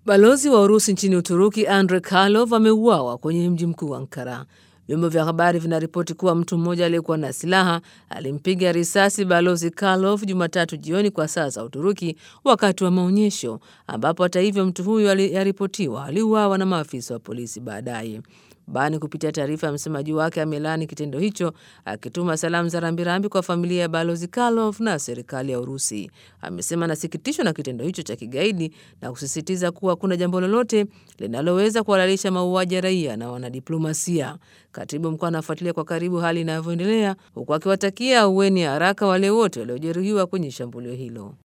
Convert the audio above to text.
Balozi wa Urusi nchini Uturuki Andrei Karlov ameuawa kwenye mji mkuu Ankara. Vyombo vya habari vinaripoti kuwa mtu mmoja aliyekuwa na silaha alimpiga risasi balozi Karlov Jumatatu jioni kwa saa za Uturuki wakati wa maonyesho, ambapo hata hivyo mtu huyo yaripotiwa aliuawa na maafisa wa polisi baadaye. Bani kupitia taarifa ya msemaji wake amelaani kitendo hicho, akituma salamu za rambirambi kwa familia ya balozi Karlov na serikali ya Urusi. Amesema anasikitishwa na kitendo hicho cha kigaidi na kusisitiza kuwa kuna jambo lolote linaloweza kuhalalisha mauaji ya raia na wanadiplomasia. Katibu mkuu anafuatilia kwa karibu hali inavyoendelea, huku akiwatakia aueni ya haraka wale wote waliojeruhiwa kwenye shambulio hilo.